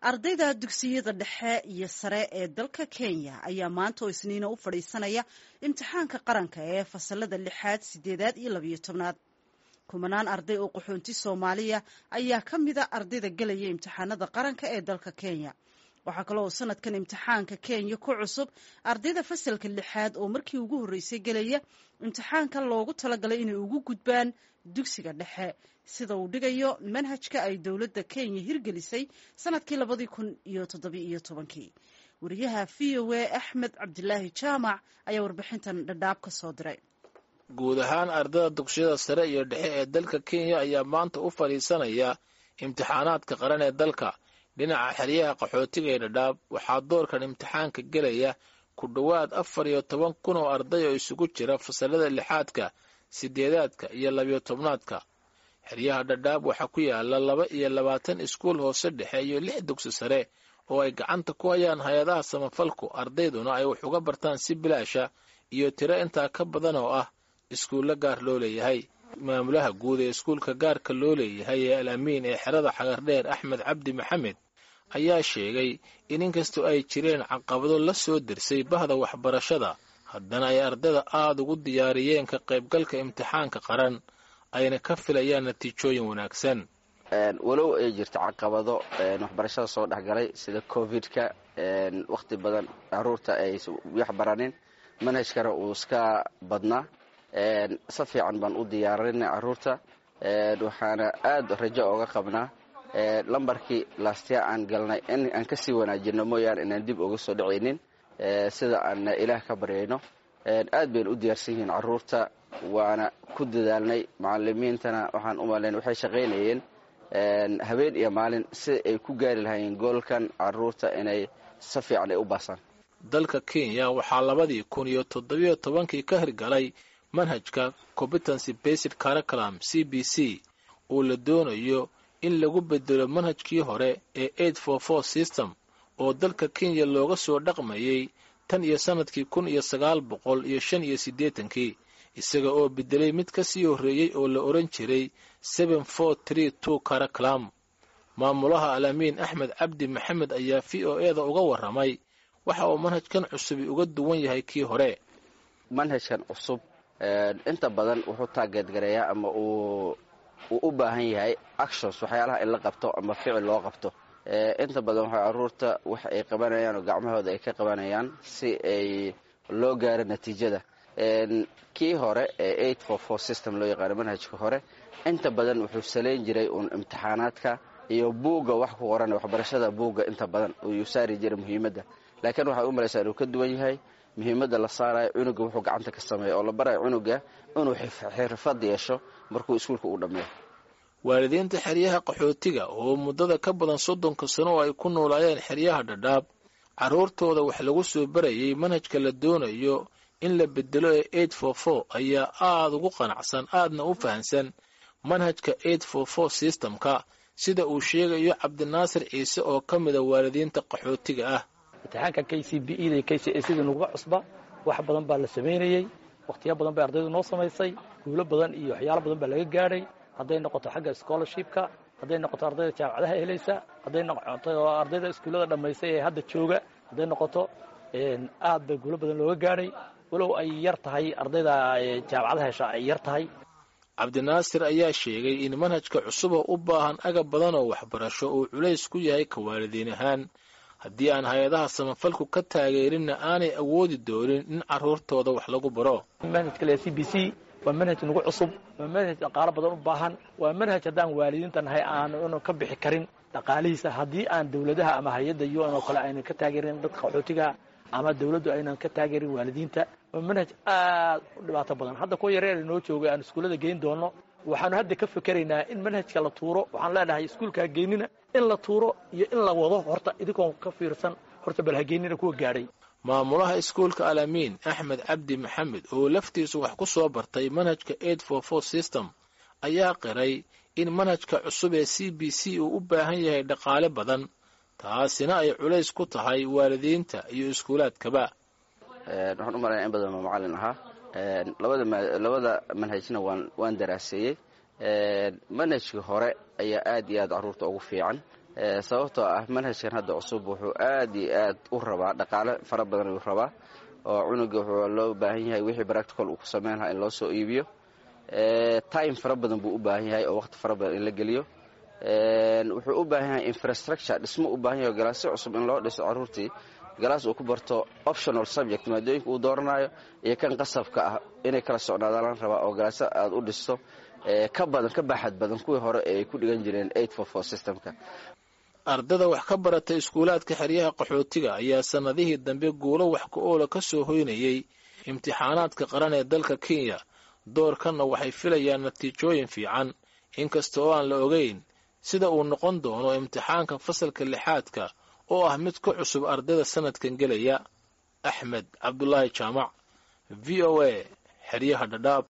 ardayda dugsiyada dhexe iyo sare ee dalka kenya ayaa maanta oo isniina u fadhiisanaya imtixaanka qaranka ee fasalada lixaad sideedaad iyo labiyo tobnaad kumanaan arday oo qaxoonti soomaaliya ayaa ka mida ardayda gelaya imtixaanada qaranka ee dalka kenya waxaa kaloo sanadkan imtixaanka kenya ku cusub ardayda fasalka lixaad oo markii ugu horreysay gelaya imtixaanka loogu talagalay inay ugu gudbaan dugsiga dhexe sida uu dhigayo manhajka ay dowladda kenya hirgelisay sanadkii labadii kun iyo toddobi iyo tobankii wariyaha v o a axmed cabdilaahi jaamac ayaa warbixintan dhadhaab ka soo diray guud ahaan ardayda dugsiyada sare iyo dhexe ee dalka kenya ayaa maanta u fadhiisanaya imtixaanaadka qaran ee dalka dhinaca xeryaha qaxootiga ee dhadhaab waxaa doorkan imtixaanka gelaya ku dhowaad afar iyo toban kun oo arday oo isugu jira fasalada lixaadka sideedaadka iyo labiyo tobnaadka xeryaha dhadhaab waxaa ku yaala laba iyo labaatan iskuul hoose dhexe iyo lix dugsi sare oo ay gacanta ku hayaan hay-adaha samafalku ardayduna ay wax uga bartaan si bilaasha iyo tiro intaa ka badan oo ah iskuulla gaar loo leeyahay maamulaha guud ee iskuulka gaarka loo leeyahay ee al amiin ee xerada xagardheer axmed cabdi maxamed ayaa sheegay in inkastoo ay jireen caqabado la soo dersay bahda waxbarashada haddana ay ardayda aada ugu diyaariyeen ka qaybgalka imtixaanka qaran ayna ka filayaan natiijooyin wanaagsan walow ay jirto caqabado waxbarashada soo dhexgalay sida covid-ka wakhti badan caruurta ay wax baranin manhajkana uu iska badnaa si fiican baan u diyaarinay caruurta waxaana aada rajo ooga qabnaa lambarkii laastya aan galnay in aan kasii wanaajino mooyaane inaan dib uga soo dhacaynin sida aan ilaah ka baryayno aad bayna u diyaarsan yihiin caruurta waana ku dadaalnay macalimiintana waxaan u malayn waxay shaqaynayeen habeen iyo maalin si ay ku gaari lahaayeen goolkan caruurta inay si fiican ay u baasaan dalka kenya waxaa labadii kun iyo toddobiyo tobankii ka hirgalay manhajka competency based curriculum c b c oo la doonayo in lagu bedelo manhajkii hore ee eight for four system oo dalka kenya looga soo dhaqmayay tan iyo sannadkii kun iyo sagaal boqol iyo shan iyo siddeetankii isaga oo bedelay mid ka sii horreeyey oo la odhan jiray seven four tree two curriculum maamulaha alamiin axmed cabdi maxamed ayaa v o e da uga warramay waxa uu manhajkan cusubi uga duwan yahay kii hore manhajkan cusub inta badan wuxuu taageedgareeyaa ama uu uu u baahan yahay actions waxyaalaha in la qabto ama ficil loo qabto inta badan waxay caruurta wax ay qabanayaan oo gacmahooda ay ka qabanayaan si ay loo gaaro natiijada kii hore ee eight for four system loo yaqaano manhajka hore inta badan wuxuu salayn jiray uun imtixaanaadka iyo buugga wax ku qoran waxbarashada buugga inta badan uu saari jiray muhiimadda laakiin waxay u malaysaa inuu ka duwan yahay muhiimadda la saarayo cunuga wuxuu gacanta ka sameeya oo la barayo cunuga inuu xirfad yeesho markuu iskuulka uu dhammeeyo waalidiinta xeryaha qaxootiga oo muddada ka badan soddonka sano oo ay ku noolaayeen xeryaha dhadhaab carruurtooda wax lagu soo barayay manhajka la doonayo in la bedelo ee eight for four ayaa aada ugu qanacsan aadna u fahansan manhajka eight for four systemka sida uu sheegayo cabdinaasir ciise oo ka mida waalidiinta qaxootiga ah imtixaanka k c b e da k c a sida nuguga cusba wax badan baa la samaynayey wakhtiya badan bay ardaydu noo samaysay guulo badan iyo waxyaalo badan baa laga gaadhay hadday noqoto xagga scholarshipka hadday noqoto ardayda jaamacadaha helaysa hadday noqoto ardayda iskuullada dhammaysay ee hadda jooga hadday noqoto aad bay guulo badan looga gaadhay walow ay yar tahay ardayda jaamacadaha hesha ay yar tahay cabdinaasir ayaa sheegay in manhajka cusuboo u baahan agab badan oo waxbarasho uu culays ku yahay ka waalidiin ahaan haddii aan hay-adaha samafalku ka taageerinna aanay awoodi doonin in carruurtooda wax lagu baro manhajka le c b c waa manhaj nagu cusub waa manhaj dhaqaalo badan u baahan waa manhaj haddaan waalidiinta nahay aanu ka bixi karin dhaqaalihiisa haddii aan dowladaha ama hay-adda u n oo kale aynan ka taageerin dadka qaxootiga ama dawladdu aynan ka taageerin waalidiinta waa manhaj aad u dhibaato badan hadda kuwa yareer noo joogay aan iskuullada geyn doono waxaanu hadda ka fikeraynaa in manhajka la tuuro waxaan leenahay iskuulka hageynina in la tuuro iyo in la wado horta idinkoon ka fiirsan horta bal hageynina kuwa gaadhay maamulaha iskuulka alamiin axmed cabdi maxamed oo laftiisu wax ku soo bartay manhajka eight for four system ayaa qiray in manhajka cusub ee c b c uu u baahan yahay dhaqaale badan taasina ay culays ku tahay waalidiinta iyo iskuulaadkaba waxaan u malaya in badan oo macallin ahaa labada manhajna waan daraaseeyey manhajka hore ayaa aad iyo aad caruurta ugu fiican sababtoo ah manhajkan hadda cusub wuxuu aad iyo aad u rabaa dhaqaale fara badan ayuu rabaa oo cunuga wuxuu loo baahan yahay wixii practical uu ku sameyn lahaa in loo soo iibiyo time fara badan buu u baahan yahay oo waqti fara badan in la geliyo wuxuu u baahan yahay infrastructure dhismo u baahan yahay oo galaasyo cusub in loo dhiso caruurtii galaas uu ku barto optional subject maadooyinka uu dooranayo iyo kan qasabka ah inay kala socnaadaan la rabaa oo galaasyo aad u dhisto ka badan ka baaxad badan kuwii hore ee ay ku dhigan jireen systemka ardada wax ka barata iskuulaadka xeryaha qaxootiga ayaa sannadihii dambe guulo wax ku oola ka soo hoynayey imtixaanaadka qaran ee dalka kenya doorkanna waxay filayaan natiijooyin fiican inkasta oo aan la ogeyn sida uu noqon doono imtixaanka fasalka lixaadka oo ah mid ka cusub ardayda sanadkan gelaya axmed cabdulaahi jaamac v o a xeryaha dhadhaab